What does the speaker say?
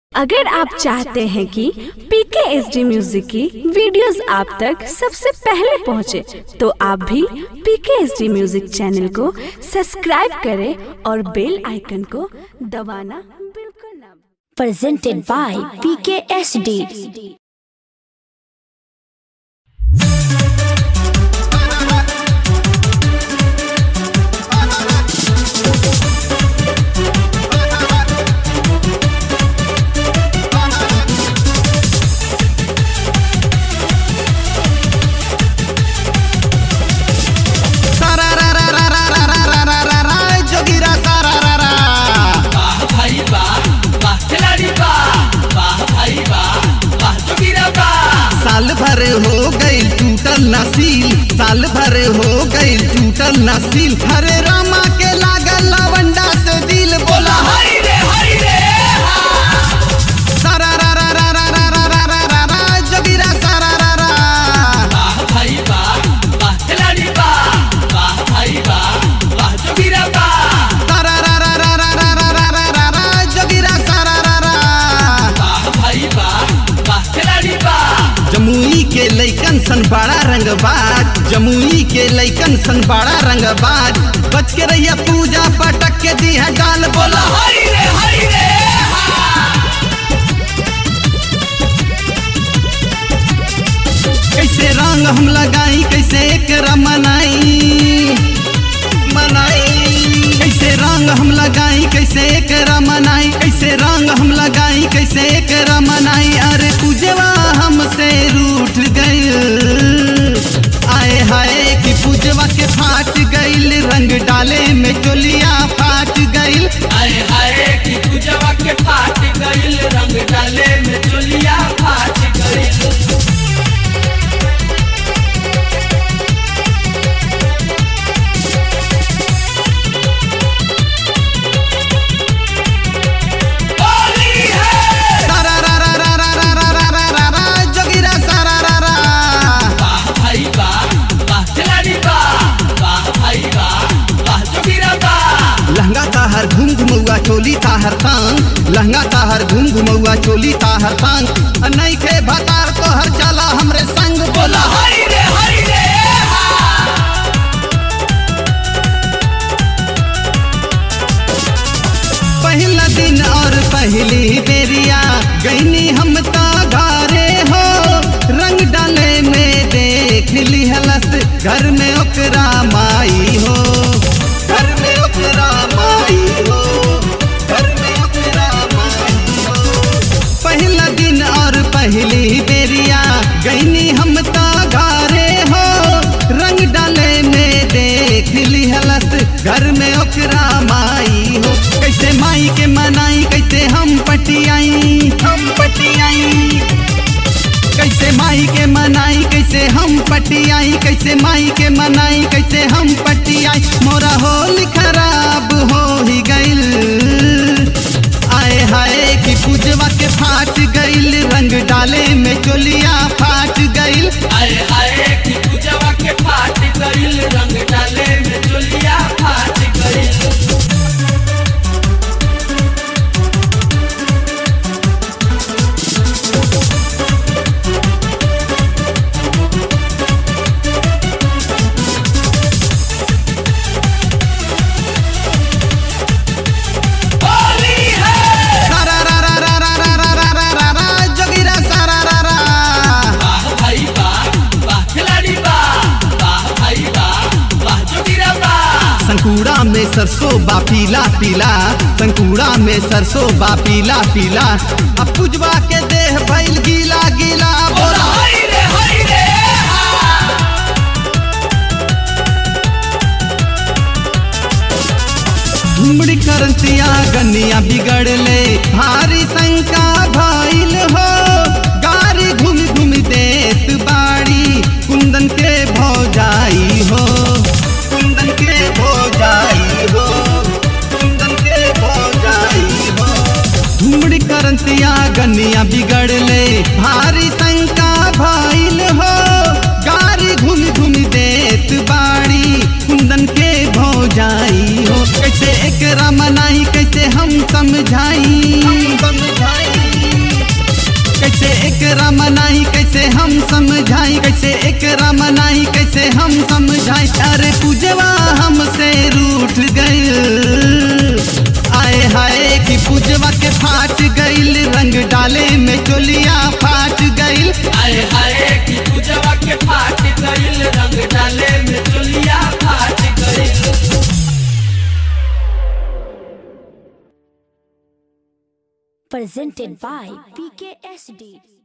अगर आप चाहते हैं कि पीके एस डी म्यूजिक की वीडियोस आप तक सबसे पहले पहुंचे, तो आप भी P K S D music channel को सब्सक्राइब करें और बेल आइकन को दबाना बिल्कुल ना भूलें। presented by PKSD. सारा रा रा रा रा रा रा रा रा रा रा जोगिरा सारा रा रा वाह भाई वाह वाह खिलाड़ी वाह वाह भाई वाह वाह जोगिरा वाह साल भर हो गई टूटल नसील साल भर हो गई टूटल नसील हरे रामा के लागल लवंडा से दिल बोला हरी रे हरी रे सारा रा रा रा रा रा रा रा रा रा रा जोगिरा सारा रा रा वाह भाई वाह वाह खिलाड़ी वाह वाह भाई वाह वाह जोगिरा वाह सारा रा रा रा रा रा रा रा रा रा रा जोगिरा सारा रा रा वाह भाई वाह वाह खिलाड़ी वाह जमुई के लैकन सन बड़ा रंगबाज जमुई के लैकन सन बड़ा रंगबाज बच के रहिया पूजा पटक के दी है डाल बोला हरी रे हरी रे कैसे रंग हम लगाई कैसे एक मनाई मनाई कैसे रंग हम लगाई कैसे एक मनाई कैसे रंग हम लगाई कैसे एक मनाई अरे पूजवा हमसे रूठ गई आए हाय कि पूजवा के फाट गईल रंग डाले में चोलिया फाट गईल आए हाय की पूजवा के फाट गइल रंग डाले में चोलिया फाट गइल होली है सारा रा रा रा रा रा रा रा रा रा रा जोगिरा सारा रा रा वाह भाई वाह वाह खिलाड़ी वाह वाह भाई वाह वाह जोगिरा वाह लहंगा ताहर घूम घुमौआ चोली ताहर तांग लहंगा ताहर घूम घुमौआ चोली ताहर तांग अ नहीं खे भतार तोहर चला हमरे संग बोला हरी रे हरी रे पहला दिन और पहली बेरिया गईनी हम ता घरे हो रंग डाले में देख ली हलस घर में ओकरा माई हो घर में ओकरा माई हो घर में ओकरा माई हो पहला दिन और पहली बेरिया गईनी हम ता घरे हो रंग डाले में देख ली हलस घर में ओकरा माई हो कैसे माई के मनाई कैसे हम पटियाई हम पटियाई कैसे माई के मनाई कैसे हम पटियाई कैसे माई के मनाई कैसे हम पटियाई मोरा होल खराब हो ही गइल आए हाय कि पूजवा के फाट गइल रंग डाले में चोलिया फाट गइल आए आए की पूजवा के फाट गइल रंग डाले में चोलिया फाट गइल होली है सारा रा रा रा रा रा रा रा रा रा रा जोगिरा सारा रा रा वाह भाई वाह वाह खिलाड़ी वाह वाह भाई वाह वाह जोगिरा वाह संकुड़ा में सरसों बा पीला पीला संकुड़ा में सरसों बा पीला पीला अब पुजवा के देह भइल गीला गीला बोला हरी रे हरी रे धुमड़ी करंतिया गनिया बिगड़ले भारी शंका भइल हो गारी घूम घूम देत बाड़ी कुंदन के भौजाई हो कुंदन के भौजाई हो कुंदन के भौजाई हो धुमड़ी करंतिया गनिया बिगड़ले भारी शंका भइल हो गारी घूम घूम देत बाड़ी कुंदन के भौजाई हो कैसे एकरा मनाई कैसे हम समझाई समझाई एकरा मनाई कैसे हम समझाई कैसे एकरा मनाई कैसे हम समझाई अरे पूजवा हमसे रूठ गई आए हाय कि पूजवा के फाट गईल रंग डाले में चोलिया फाट गईल आए हाय की पूजवा के फाट गइल रंग डाले में चोलिया फाट गइल Presented by PKSD.